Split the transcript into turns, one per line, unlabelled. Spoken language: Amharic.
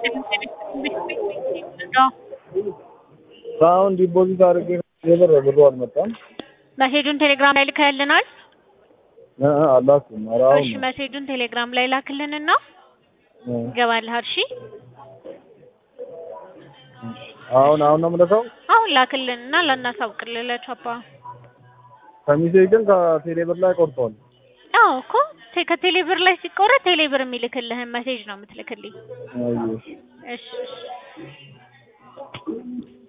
አሁን ዲፖዚት አድርጌ የብር ብሩ አልመጣም።
መሴጁን ቴሌግራም ላይ ልከህልናል?
እ እ አላኩም። ኧረ አሁን
እሺ
ነው።
መሴጁን ቴሌግራም ላይ ላክልንና
እ
ይገባልሃል። እሺ
አሁን አሁን ነው የምልከው።
አሁን ላክልንና ላናሳውቅልህ ለቻፓ።
ከሚሴ ግን ከቴሌ ብር ላይ ቆርጧል።
አዎ እኮ ቴ- ከቴሌ ብር ላይ ሲቆረጥ ቴሌ ብር የሚልክልህን መሴጅ ነው የምትልክልኝ።
አየሽ
እሺ እሺ